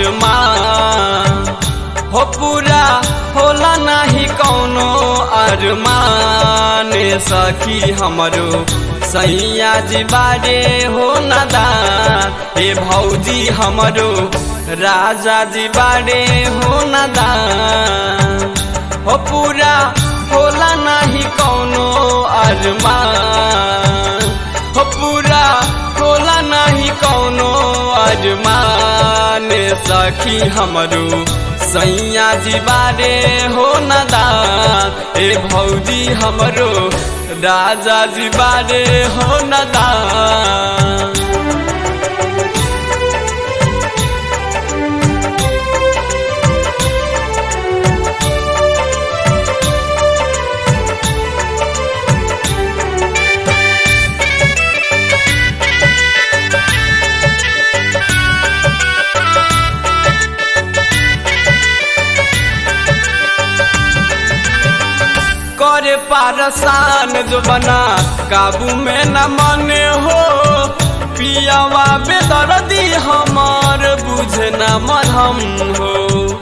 अरमान हो पूरा होला नाही कौनो अरमान सखी हमरो सैया जी बारे हो नदान हे भौजी हमरो राजा जी बारे हो नदान हो पूरा होला नाही कौनो अरमान हो पूरा होला नाही कौनो अरमान सखी हमरो सैया जी बारे हो नदान ए भौजी हमरो राजा जी बारे हो नदान करे पारसान जो बना काबू में न मने हो पियावा बेदर्दी हमार बुझे न मरहम हो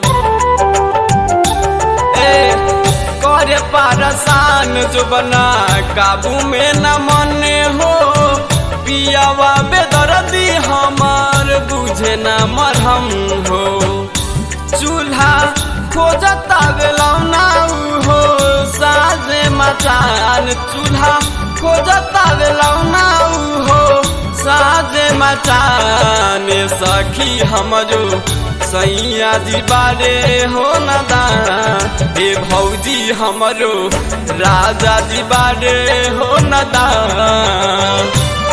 ए करे पारसान जो बना काबू में न मने हो पियावा बेदर्दी हमार बुझे न मरहम हो चूल्हा खोजता बेलौना हो साजे मचान चूल्हा खोजता बेलौना हो साजे मचान सखी हमरो सैया जी बारे हो नदान हे भौजी हमरो राजा जी बारे हो नदान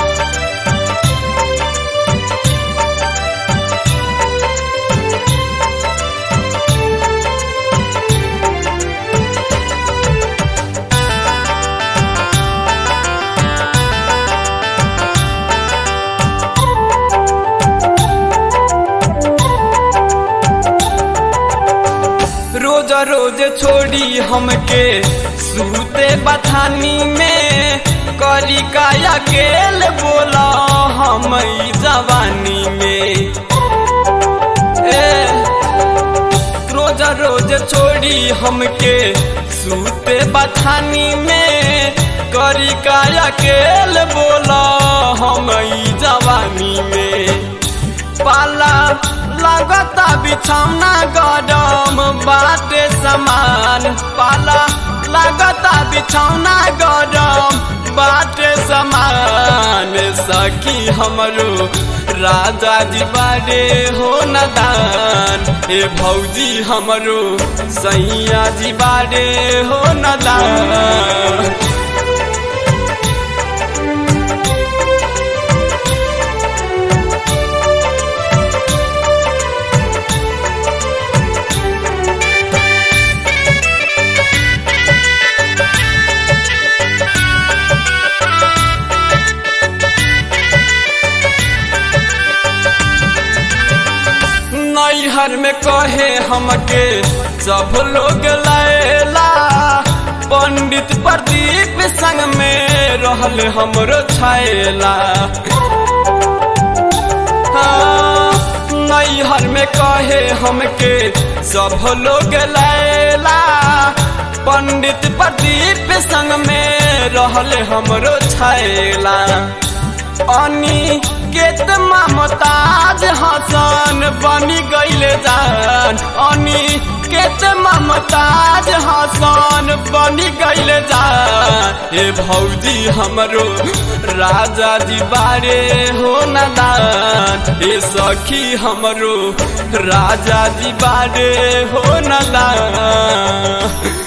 रोज रोज छोड़ी हमके सूते बथानी में करी का अकेल बोला हम ई जवानी में ए रोज रोज छोड़ी हमके सूते बथानी में करी का अकेल बोला हम ई जवानी में पाला लगता बिछौना गरम बाटे समान पाला लगता बिछौना गरम बाटे समान सखी हमरो राजा जी बारे हो नदान ए भौजी हमरो सैया जी बारे हो नदान नैहर में कहे हमके सब लोग लैला पंडित प्रदीप संग में रहल हमरो छैला हाँ, नैहर में कहे हमके सब लोग लैला पंडित प्रदीप संग में रहल हमरो छैला अनि केत ममताज हसन बनी गईले जान अनि केत ममताज हसन बनी गईले जान ए भौजी हमरो राजा जी बारे हो नदान ए सखी हमरो राजा जी बारे हो नदान